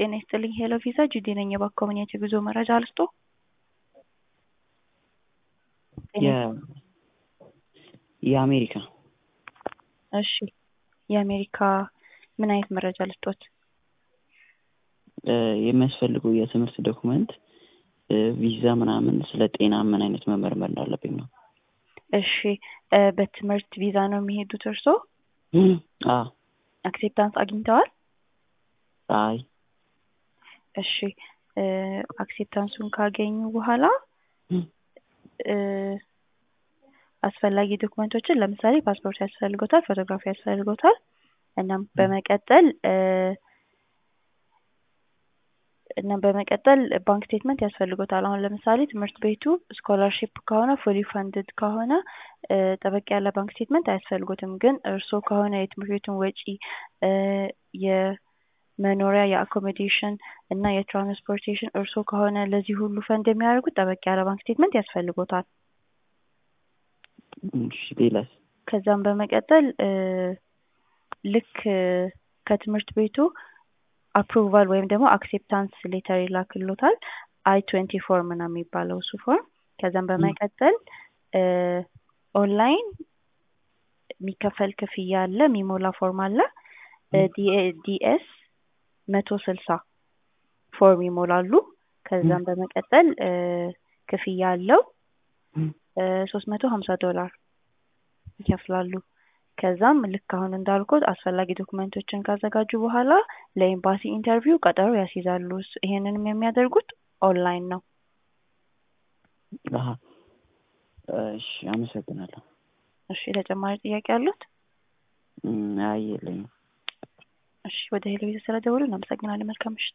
ጤና ይስጥልኝ ሄሎ ቪዛ ጁዲ ነኝ። የባኮ ምን የጉዞ መረጃ ልስጦ? የአሜሪካ እሺ የአሜሪካ ምን አይነት መረጃ ልስጦት? የሚያስፈልገው የትምህርት ዶክመንት ቪዛ ምናምን ስለ ጤና ምን አይነት መመርመር እንዳለብኝ ነው። እሺ በትምህርት ቪዛ ነው የሚሄዱት እርስዎ? አዎ አክሴፕታንስ አግኝተዋል? አይ እሺ አክሴፕታንሱን ካገኙ በኋላ አስፈላጊ ዶክመንቶችን ለምሳሌ ፓስፖርት ያስፈልጎታል፣ ፎቶግራፊ ያስፈልጎታል። እናም በመቀጠል እና በመቀጠል ባንክ ስቴትመንት ያስፈልጎታል። አሁን ለምሳሌ ትምህርት ቤቱ ስኮላርሺፕ ከሆነ ፉሊ ፈንድድ ከሆነ ጠበቅ ያለ ባንክ ስቴትመንት አያስፈልጎትም። ግን እርስዎ ከሆነ የትምህርት ቤቱን ወጪ የመኖሪያ የአኮሞዴሽን እና የትራንስፖርቴሽን እርስዎ ከሆነ ለዚህ ሁሉ ፈንድ የሚያደርጉት ጠበቅ ያለ ባንክ ስቴትመንት ያስፈልጎታል። እሺ ሌላስ? ከዛም በመቀጠል ልክ ከትምህርት ቤቱ አፕሩቫል ወይም ደግሞ አክሴፕታንስ ሌተር ይላክሎታል። አይ ትዌንቲ ፎር ምናምን የሚባለው እሱ ፎርም። ከዛም በመቀጠል ኦንላይን የሚከፈል ክፍያ አለ፣ የሚሞላ ፎርም አለ። ዲኤስ መቶ ስልሳ ፎርም ይሞላሉ። ከዛም በመቀጠል ክፍያ አለው ሶስት መቶ ሀምሳ ዶላር ይከፍላሉ። ከዛም ልክ አሁን እንዳልኩት አስፈላጊ ዶክመንቶችን ካዘጋጁ በኋላ ለኤምባሲ ኢንተርቪው ቀጠሮ ያስይዛሉ። ይሄንንም የሚያደርጉት ኦንላይን ነው። እሺ አመሰግናለሁ። እሺ ተጨማሪ ጥያቄ አሉት? አይ የለኝም። እሺ ወደ ሄሎ ቤተሰብ ስለደወሉ እናመሰግናለን። መልካም ምሽት።